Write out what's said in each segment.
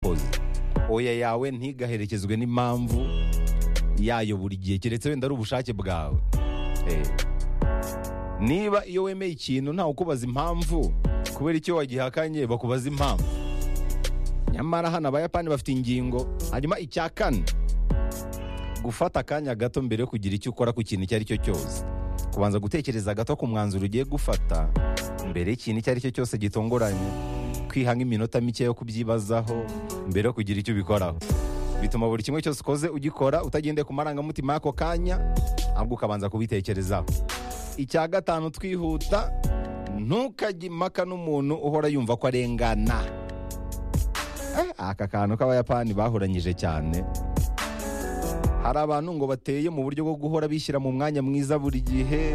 koza oya yawe ntigaherekezwe n'impamvu yayo buri gihe keretse wenda ari ubushake bwawe Eh. niba iyo wemeye ikintu ntawe ukubaza impamvu kubera icyo wagihakanye bakubaza impamvu nyamara hano abayapani bafite ingingo hanyuma icya kane gufata akanya gato mbere yo kugira icyo ukora ku kintu icyo ari cyo cyose kubanza gutekereza gato ku mwanzuro ugiye gufata mbere y'ikintu icyo ari cyo cyose gitunguranye kwiha nk'iminota mike yo kubyibazaho mbere yo kugira icyo ubikoraho bituma buri kimwe cyose ukoze ugikora utagendeye ku marangamutima y'ako kanya ahubwo ukabanza kubitekerezaho icya gatanu twihuta ntukajye impaka n'umuntu uhora yumva ko arengana Eh, aka kantu k'abayapani bahoranyije cyane hari abantu ngo bateye mu buryo bwo guhora bishyira mu mwanya mwiza buri gihe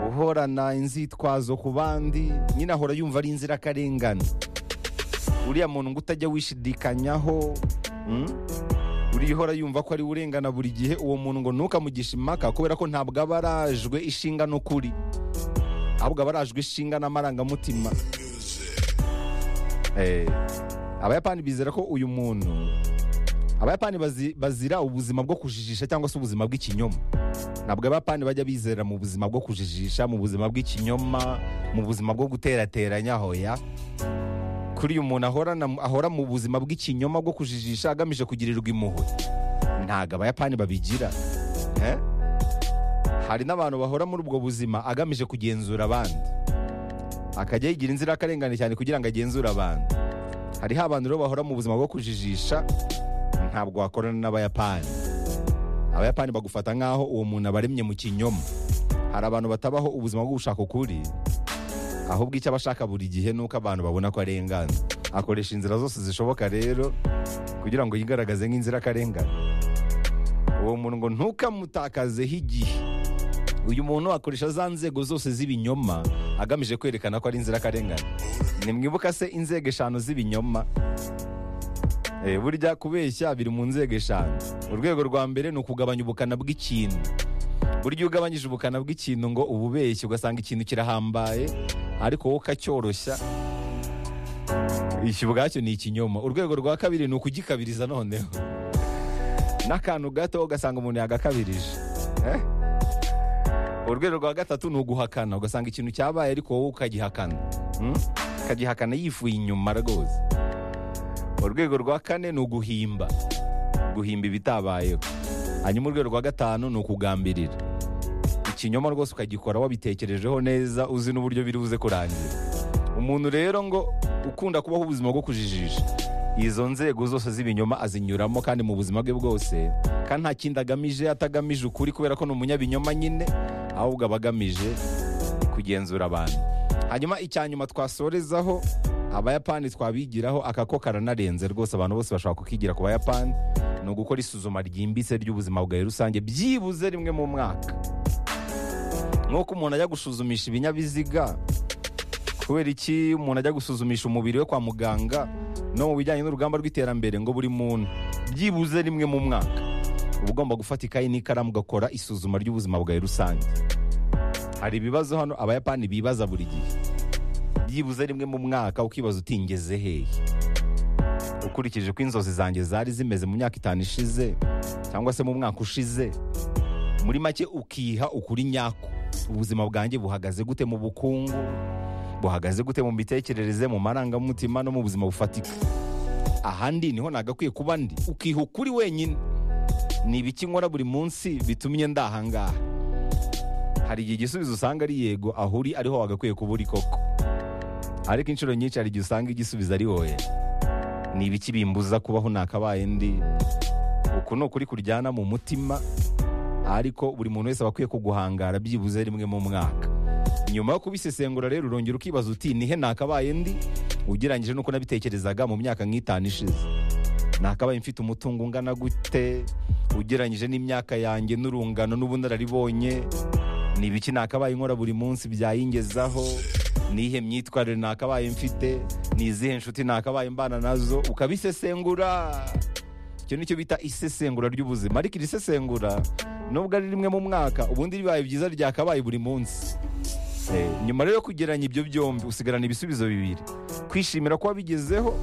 uhorana inzitwazo ku bandi nyine ahora yumva ari inzirakarengane uriya muntu ngo utajya wishidikanyaho mm? uriya uhora yumva ko ari we urengana buri gihe uwo muntu ngo ntukamugishe impaka kubera ko ntabwo aba arajwe ishinga n'ukuri ahubwo aba arajwe ishinga n'amarangamutima Eh, abayapani bizera ko uyu muntu abayapani bazi- bazira ubuzima bwo kujijisha cyangwa se ubuzima bw'ikinyoma ntabwo abayapani bajya bizera mu buzima bwo kujijisha mu buzima bw'ikinyoma mu buzima bwo guterateranya hoya kuri uyu muntu ahorana ahora mu buzima bw'ikinyoma bwo kujijisha agamije kugirirwa impuhwe ntabwo abayapani babigira eh? hari n'abantu bahora muri ubwo buzima agamije kugenzura abandi akajya yigira inzirakarengane cyane kugira ngo agenzure abantu hariho abantu rero bahora mu buzima bwo kujijisha ntabwo wakorana n'abayapani abayapani bagufata nk'aho uwo muntu abaremye mu kinyoma hari abantu batabaho ubuzima bwo gushaka ukuri ahubwo icyo aba ashaka buri gihe ni uko abantu babona ko arengana akoresha inzira zose zishoboka rero kugira ngo yigaragaze nk'inzirakarengane uwo muntu ngo ntukamutakazeho igihe uyu muntu akoresha za nzego zose z'ibinyoma agamije kwerekana ko ari inzirakarengane nimwibuka se inzego eshanu z'ibinyoma Eh, burya kubeshya biri mu nzego eshanu urwego rwa mbere ni ukugabanya ubukana bw'ikintu burya iyo ugabanyije ubukana bw'ikintu ngo ububeshye ugasanga ikintu kirahambaye ariko wowe ukacyoroshya iki ubwacyo ni ikinyoma urwego rwa kabiri ni ukugikabiriza noneho n'akantu gato ugasanga umuntu yagakabirije Eh? urwego rwa gatatu ni uguhakana ugasanga ikintu cyabaye ariko wowe ukagihakana Mm? ukagihakana yifuye inyuma rwose urwego rwa kane ni uguhimba guhimba ibitabayeho hanyuma urwego rwa gatanu ni ukugambirira ikinyoma rwose ukagikora wabitekerejeho neza uzi n'uburyo biri buze kurangira umuntu rero ngo ukunda kubaho ubuzima bwo kujijisha izo nzego zose z'ibinyoma azinyuramo kandi mu buzima bwe bwose kandi nta kindi agamije atagamije ukuri kubera ko ni umunyabinyoma nyine ahubwo aba agamije kugenzura abantu hanyuma icya nyuma twasorezaho abayapani twabigiraho aka ko karanarenze rwose abantu bose bashobora kukigira ku bayapani ni ugukora isuzuma ryimbitse ry'ubuzima bwawe rusange byibuze rimwe mu mwaka nk'uko umuntu ajya gusuzumisha ibinyabiziga kubera iki umuntu ajya gusuzumisha umubiri we kwa muganga no mu bijyanye n'urugamba rw'iterambere ngo buri muntu byibuze rimwe mu mwaka uba ugomba gufata ikayi n'ikaramu ugakora isuzuma ry'ubuzima bwawe rusange hari ibibazo hano abayapani bibaza buri gihe byibuze rimwe mu mwaka ukibaza uti ngeze hehe ukurikije uko inzozi zanjye zari zimeze mu myaka itanu ishize cyangwa se mu mwaka ushize muri make ukiha ukuri nyako ubuzima bwanjye buhagaze gute mu bukungu buhagaze gute mu mitekerereze mu marangamutima no mu buzima bufatika ahandi niho nagakwiye kuba ndi ukiha ukuri wenyine ni ibiki nkora buri munsi bitumye ndahangaha hari igihe igisubizo usanga ari yego aho uri ariho wagakwiye kuba uri koko ariko inshuro nyinshi hari igihe usanga igisubizo ari oya ni ibiki bimbuza kubaho nakabaye ndi uku ni ukuri kuryana mu mutima ariko buri muntu wese aba akwiye kuguhangara byibuze rimwe mu mwaka nyuma yo kubisesengura rero urongera ukibaza uti nihe nakabaye ndi ugereranyije n'uko nabitekerezaga mu myaka nk'itanu ishize nakabaye mfite umutungo ungana gute ugereranyije n'imyaka yanjye n'urungano n'ubunararibonye ni ibiki nakabaye nkora buri munsi byayingezaho ni iyihe myitwarire nakabaye mfite ni izihe nshuti nakabaye mbana nazo ukabisesengura icyo nicyo bita isesengura ry'ubuzima ariko iri sesengura nubwo ari rimwe mu mwaka ubundi bibaye byiza ryakabaye buri munsi Eh, nyuma rero yo kugereranya ibyo byombi usigarana ibisubizo bibiri kwishimira kuba bigezeho